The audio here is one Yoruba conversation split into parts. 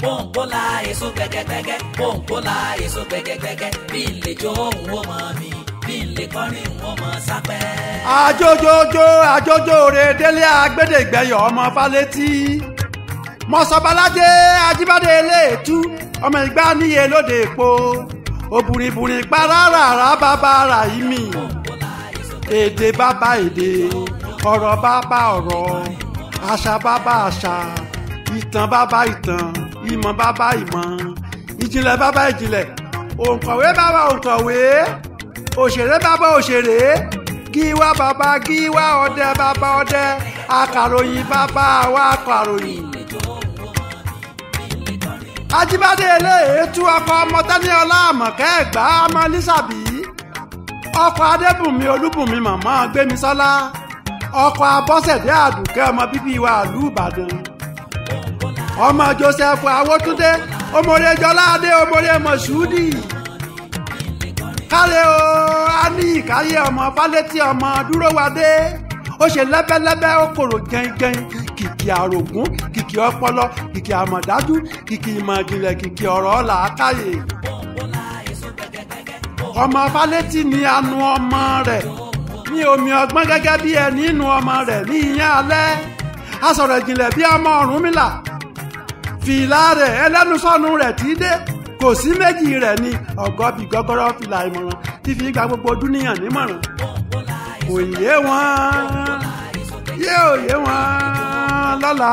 pòǹpólà èso gbẹgẹgbẹgẹ pòǹpólà èso gbẹgẹgbẹgẹ bí n lè jó òun ó mọ mi bí n lè kọrin òun ó mọ sápẹ́. àjòjòjò àjòjò rè délé agbẹ́dẹ́gbẹ́yọ̀ ọmọ fálétí mọ̀sọ̀bálájẹ́ ajíbádé eléètú ọmọ ìgbà níye lóde èpo òbùrìbùrì paráràrà bàbá rà yí mi èdè bàbá èdè ọ̀rọ̀ bàbá ọ̀rọ̀ àṣà bàbá àṣà ìtàn bàbá ìtàn ìmọ̀ bàbá ìmọ̀ ìjìnlẹ̀ bàbá ìjìnlẹ̀ òǹkọ̀wé bàbá òǹkọ̀wé òṣèré bàbá òṣèré gíwá bàbá gíwá ọdẹ bàbá ọdẹ akàròyìn bàbá wa akàròyìn. ajíbádé eléyèétú ọkọ ọmọ tẹniọlá àmọ̀kẹ́ ẹ̀gbá ọmọ lísàbí ọkọ adébùnmi olúbùnmi màmá gbémisọ́lá ọkọ abọ́sẹ̀dé àdùkẹ́ ọmọ bíbí wa ìlú ìbàdàn ọmọ joseph awótúndé ọmọdé jọládé ọmọdé mọṣúdì káre o a ní ìkáyé ọmọ fálétí ọmọ dúrówadé ó ṣe lẹ́bẹ́lẹ́bẹ́ ó kòrò gẹ́ngẹ́n kìkì àrògún kìkì ọpọlọ kìkì àmọ̀dájú kìkì ìmọ̀ ìjìnlẹ̀ kìkì ọ̀rọ̀ làákàyè ọmọ fálétí ni anu ọmọ rẹ̀ ní omi ọgbọ́n gẹ́gẹ́ bí ẹni inú ọmọ rẹ̀ ní ìyẹn alẹ́ asọ̀rọ̀ ìjìnlẹ̀ bí ọmọ Ọ̀rúnmìlà fìlà rẹ̀ ẹlẹ́nusọ́nu rẹ̀ tí dé kò sí méjì rẹ̀ ní ọ̀gọ́bì gọ́gọ́rọ́ fìlà ìmọ̀ràn tí fi gba gbogbo dúníyàn nímọ̀ràn kò yé wọn yé ò yé wọn lọ́la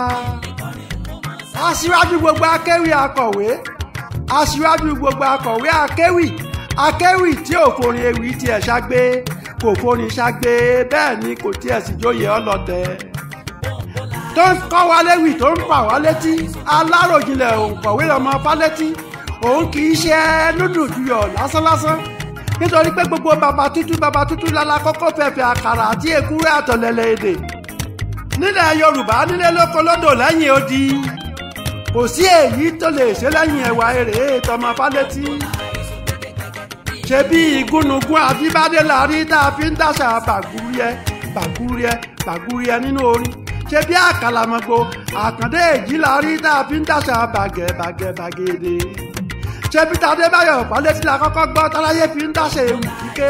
aṣíwájú gbogbo akéwì akọ̀wé aṣíwájú gbogbo akọ̀wé akéwì akéwì tí ò forin ewì tiẹ̀ ṣàgbé kò forin ṣàgbé bẹ́ẹ̀ ni kò tiẹ̀ sì jóye ọlọ́tẹ̀ tó ń kọ́ wa léwì tó ń fà wá létí aláròjinlẹ̀ òǹkọ̀wé ọmọ fálétí òun kì í ṣe núdù juyọ̀ lásánlásán nítorí pé gbogbo bàbá tútù bàbá tútù lálá kọ́kọ́ fẹ̀fẹ̀ àkàrà àti èkúrẹ́ àtọ̀lẹ̀lẹ̀ èdè nílẹ̀ yorùbá nílé lóko lódò lẹ́yìn odi kò sí èyí tó lè ṣe lẹ́yìn ẹ̀wà èrè tọmọ fálétí ṣe bí igúnnugún àbíbádé la rí tá a fi ń dàṣà bàgúrúyẹ bàgúrúyẹ bàgúrúyẹ nínú orin ṣe bí àkàlàmọ̀gbò àkàndé èjì la rí tá a fi ń dàṣà bàgẹ̀ bàgẹ̀ bàgẹ̀dẹ̀ ṣe bí tadébáyọ̀ fálétí la kọ́kọ́ gbọ́ táráyé fi ń dàṣà ewu kíké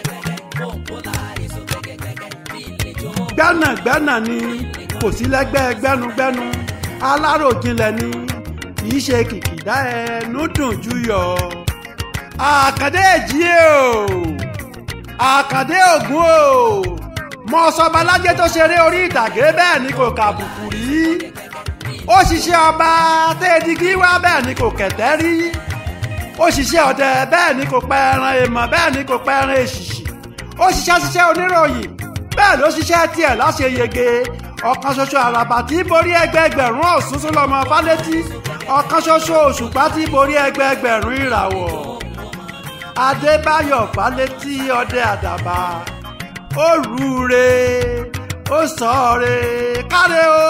gbẹ́nàgbẹ́nà ni kò sí lẹ́gbẹ́ gbẹ́nugbẹ́nu aláròjinlẹ̀ ni kì í ṣe kìkìdá ẹnu dùn jù yọ àkàndé èjì o àkàndé ògún o mọ sọbalájẹ tó ṣeré orí ìtàgé bẹ́ẹ̀ ni kò kàbùkù rí ó ṣiṣẹ́ ọba tẹ́ẹ̀dígí wá bẹ́ẹ̀ ni kò kẹ̀tẹ́ rí ó ṣiṣẹ́ ọdẹ bẹ́ẹ̀ ni kò pẹ́ ẹran èèmọ̀ bẹ́ẹ̀ ni kò pẹ́ ẹran èṣìṣì ó ṣiṣẹ́ ṣiṣẹ́ oníròyìn bẹ́ẹ̀ ló ṣiṣẹ́ tiẹ̀ láṣeyege ọ̀kan ṣoṣo àràbà tí borí ẹgbẹẹgbẹ̀rún ọ̀ṣunṣun lọ́mọ fálétí ọ̀kan ṣoṣo òṣùpá tí borí ẹgbẹẹgbẹ̀rún ìràwọ̀ adébáyọ̀ fálétí ọdẹ àdàbà ó rúure ó sọ̀ọ́re káre o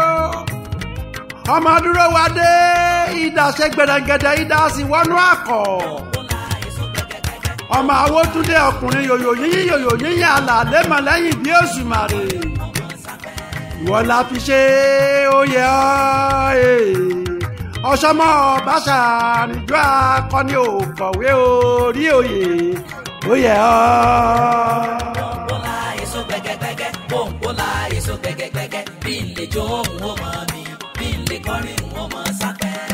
ọmọ dúró wa dé ìdá ṣe gbẹdẹgẹdẹ ìdá sì wọnú àkọ́ ọmọ awótúndé ọkùnrin yòyò yíyí yòyò yíyí àlàlé mọ lẹ́yìn bí òṣùmàrè ìwọ la fi ṣe oyè ọ ọṣọmọ bàṣà àrìjọ akọni òkọ̀wé orí oyè oyè ọ. pòǹpólà èso gbẹgẹgbẹgẹ pòǹpólà èso gbẹgẹgbẹgẹ bí n lè jó òun ó mọ mi bí n lè kọrin òun ó mọ sápẹ́.